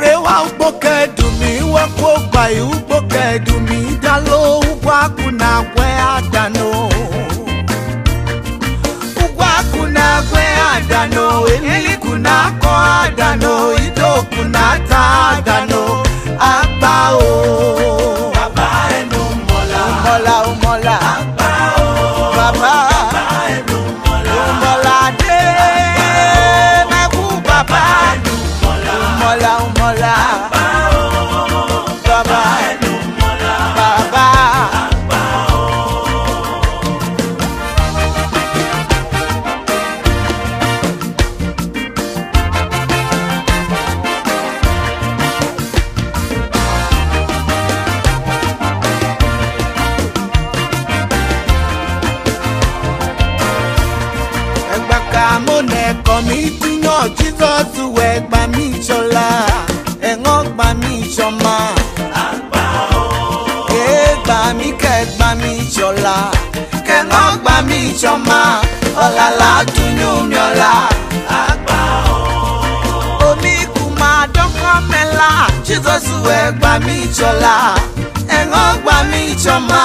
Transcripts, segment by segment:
ore wa ugbo kedumi wakpo gba ugbo kedumi dalo ugbo akụ na agwe adano ugbo akụ na agwe adano eliku na akọ adano idoku na ata adano agba o bàbá ẹnu mọ́lá. umola umola àgbà o. baba bàbá ẹnu mọ́lá. umola de mẹkú baba ẹnu mọ́lá. umola umola àgbà o. baba ẹnu mọ́lá. baba. àgbà o. ẹgbà ká mo nẹ kọ mi dúnyàn jísọ́sù ẹgbà mi ṣọlá ẹ̀wọ̀n gbà mí ṣọmọ. àgbà o. ẹgbà mi kẹgbà mi ṣọlá kẹ̀wọ̀n gbà mí ṣọmọ. ọ̀làlà dúnyún mi ọ̀la. àgbà o. omi kù máa dọ́kọ́ mẹ́la jísọ́sù ẹgbà mi ṣọlá ẹ̀wọ̀n gbà mí ṣọmọ.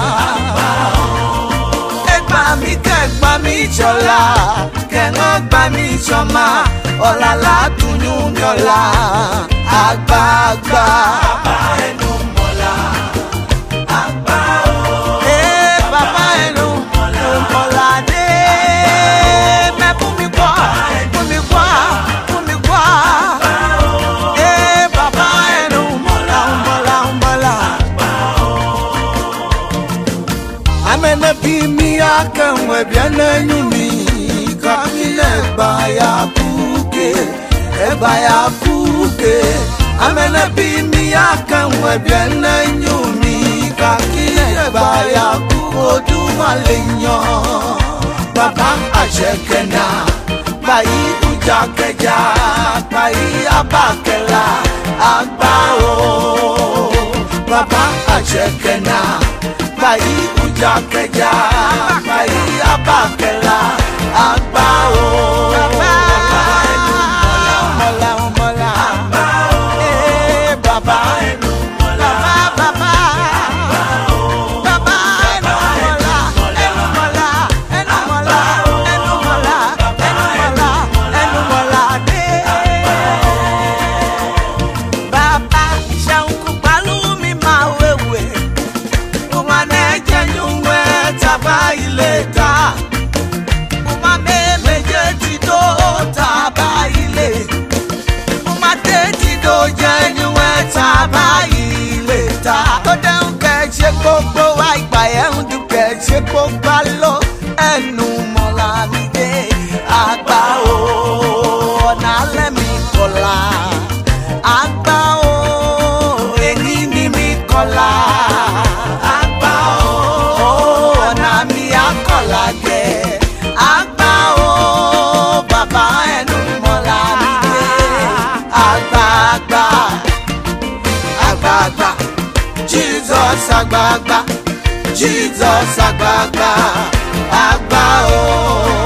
ẹgbà mi kẹgbà mi ṣọlá kẹ̀wọ̀n gbà mí ṣọmọ. ọ̀làlà dúnyún mi ọ̀la. àgbààgbà. bàbá ẹnu mọ́lá. àgbà o. Ee, bàbá ẹnu mọ̀ládé mẹ́ fún mi gbọ́ fún mi gbọ́ fún mi gbọ́. Ee, bàbá ẹnu mọ̀lá mọ̀lá mọ̀lá. Amene bi mi akenwe bia n'enyu mi kami n'egba ya kuke egba ya kuke. Amene bi mi akenwe bia n'enyu mi kaki egba ya ku odumale yan. Baba àṣekẹ́nà gbayi ujakẹja gbayi abakẹla àgbà o. Baba àṣekẹ́nà gbayi ujakẹja gbayi abakẹla àgbà o. Baba ẹnu mọ́lá mọ́lá àgbà o. ee baba ẹnu mọ́lá. baba baba. Baba ẹnu mọ́lá ẹnu mọ́lá ẹnu mọ́lá ẹnu mọ́lá ẹnu mọ́lá ẹnu mọ́lá dé. Baba ṣàǹkù pálú mi máa wéwè. Uma n'eje nyungwe taba ile ta. Uma memeje ti do taba ile. Uma te ti do je nyungwe taba ile ta. Ó dẹ́hùn kẹ́ ṣe gbogbo wa ìgbà yẹn ń dùn kẹ́ ṣe gbogbo lọ. Ẹnu mọ̀lá mi dé àgbà o. Ọ̀nà alẹ́ mi kọ̀la. Àgbà o. Èyí ni mi kọ̀la. Àgbà o. Ọ̀nà mi akọ̀la gẹ̀. Àgbà o. Bàbá ẹnu mọ̀lá mi dé. Àgbààgbà àgbààgbà jesus àgbààgbà jesus àgbààgbà àgbà o